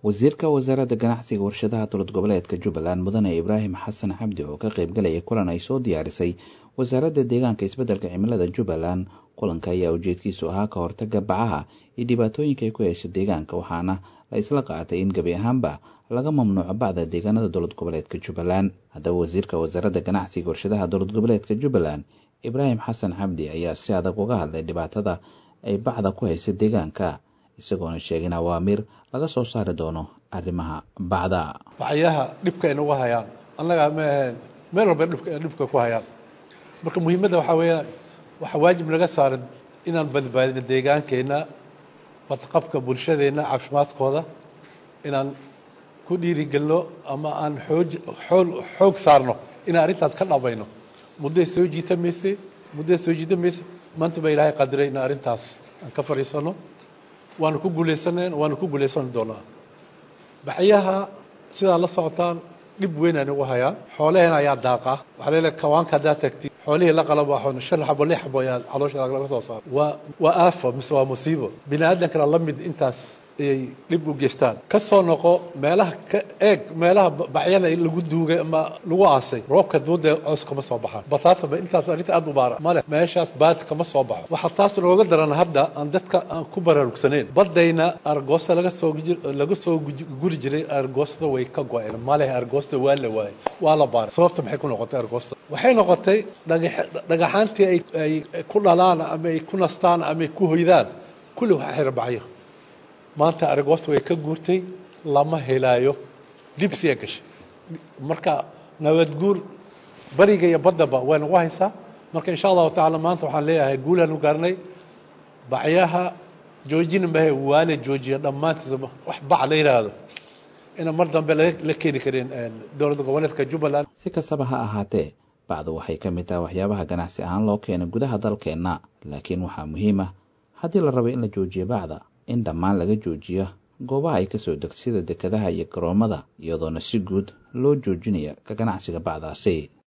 wasiirka wasaaradda ganacsiga warshadaha dowlad goboleedka jubbaland mudane ibraahim xasan xabdi oo ka qaybgalaya kulan ay soo diyaarisay wasaaradda deegaanka isbeddelka cimilada jubbaland kulanka ayaa ujeedkiisu ahaa ka hortaga bacaha iyo dhibaatooyinka ay ku hesha deegaanka waxaana la isla qaatay in gebi ahaanba laga mamnuuco bacda deegaanada dowlad goboleedka jubbaland haddaba wasiirka wasaaradda ganacsiga warshadaha dowlad goboleedka jubbaland ibraahim xasan xabdi ayaa si adag uga hadlay dhibaatada ay bacda ku haysa deegaanka isagoona sheegin awaamiir laga soo saari doono arrimaha bacda bacyaha dhibka ay nagu hayaan annaga ma aheen meel walba dhibka ku hayaan marka muhiimadda waxaa weeyaan waxaa waajib naga saaran inaan badbaadino deegaankeenna badqabka bulshadeenna caafimaadkooda inaan ku dhiirigelno ama aan xooj xool xoog saarno inaan arrintaas ka dhabayno mudday soo jiita mayse mudday soo jiita mayse maanta baa ilaahay qadiray in arrintaas aan ka fadhiisano waanu ku guulaysaneen waanu ku guulaysan doonaa bacyaha sidaa la socotaan dhib weyn ay nagu hayaan xoolaheen ayaa daaqa waxaa leedahay kawaanka haddaad tagti xoolihii la qalabaaxoon shan xabo lix xabo ayaa caloosha laga soo saara waa waa aafo mise waa musiibo bini aadankana la mid intaas ayay dhib u geystaan ka soo noqo meelaha ka eeg meelaha bacyada lagu duugay ama lagu aasay roobka duuda coos kama soo baxaan bataataba intaas arrinta aad u baara male meeshaas baad kama soo baxo waxaa taas nooga daran hadda aan dadka aan ku baraarugsaneyn badayna argoosta laga soo laga soo guri jiray argoostada way ka go-een male argoosta waa la waayay waa la baaray sababta maxay ku noqotay argoosta waxay noqotay dhagaxaantii ay ku dhalaan ama ay ku nastaan ama ay ku hoydaan kulli waxa xira bacyo maanta argoosta way ka guurtay lama helaayo dibsiya gashay marka nabadguur bariga iyo baddaba way nagu haysaa marka insha allahu tacaala maanta waxaan leeyahay guulaan u gaarnay bacyaha joojina mahe waa la joojiya dhammaantiisa wax bac la yidhaahdo ina mar dambe la keeni karin dowladda goboleedka jubbaland si kastaba ha ahaatee bacdu waxay ka mid tahay waxyaabaha ganacsi ahaan loo keenay gudaha dalkeenna laakiin waxaa muhiim ah haddii la rabo in la joojiyo bacda in dhammaan laga joojiyo goobaha ay kasoo degto sida dekadaha iyo garoommada iyadoona si guud loo joojinaya ka ganacsiga bacdaasi